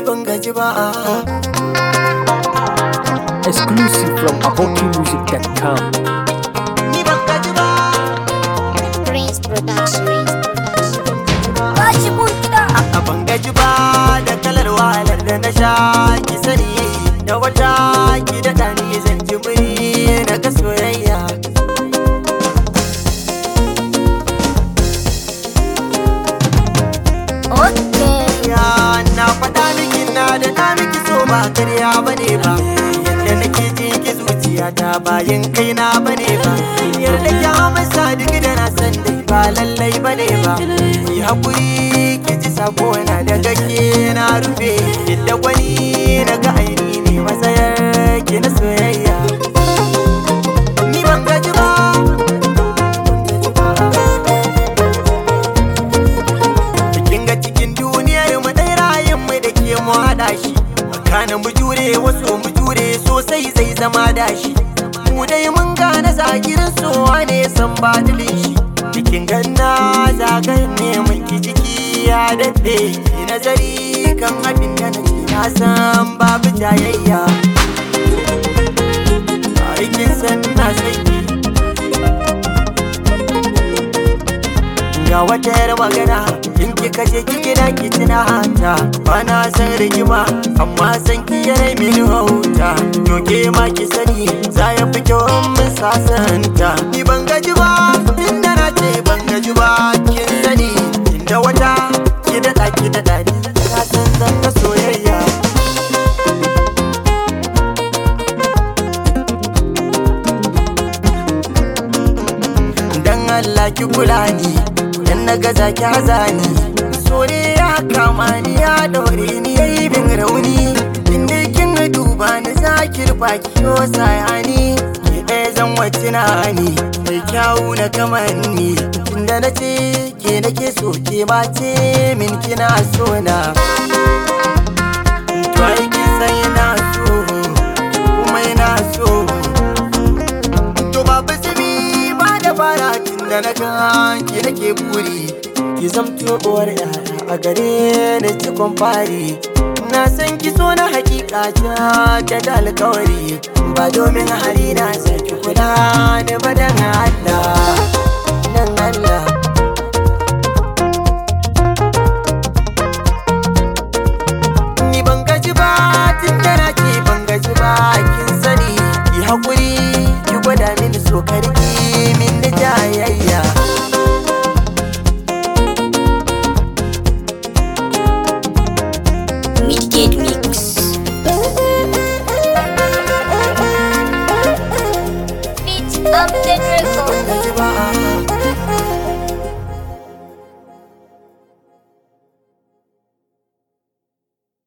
ban gaji ba Exclusive from AbokiMusic.com. ni ban gaji ba Prince Production. a ban gaji ba da kalar wahalar da na sha ki sani da wata ki daɗa ni zan ji muri na ga soyayya Okay. ya na faɗa miki na da na miki so ba karya bane ba yadda nake ji ki zuciya ta bayan kaina bane ba yarda ki amsa duk da na san dai ba lallai bane ba ki hakuri ki ji sako na daga ke na rufe yadda wani na ga aini ne matsayar ki na soyayya ni ban gaji ba kin ga cikin duniyar mu dai rayin mu da ke mu hada shi kana mu jure wasu mu jure sosai zai zama dashi mu dai mun gane zagirin sowa ne san badilin shi cikin ganna zagan ne mun ki jiki ya daɗe ki nazari kan abin da nake na san babu jayayya aikin san na sai ga wata yar magana in kika je ki gida ki tuna hanta ba na san rigima amma san ki yare mini hauta to ke ma ki sani za ya fi kyau in mun sasanta ni ban gaji ba tunda na ce ban gaji ba kin sani inda wata ki daɗa ki daɗa ni ka san zan ga soyayya dan Allah ki kula ni dan na gaza ki haza ni so ne ya kama ni ya daure ni yayi bin rauni inda kin duba ni za ki rufa ki yo sayani ki ɗaya zan wacce na ni mai kyawu na kamanni tunda na ce ke nake so ke ma ce min kina so na to ai kin san ina so kuma ina so To babu zubi ba da fara tun da na kan ki nake buri Ki zamto uwar yaya a gare ni cikon fari Na san ki so na hakika ta ta da alkawari Ba domin hali na saki kula da badan Allah Nan Allah Ni ban gaji ba tun da na ke ban gaji ba kin sani Ki haƙuri ki gwada mini so karki min da jayayya Midgate Mix. Beat up the record. Ban gaji ba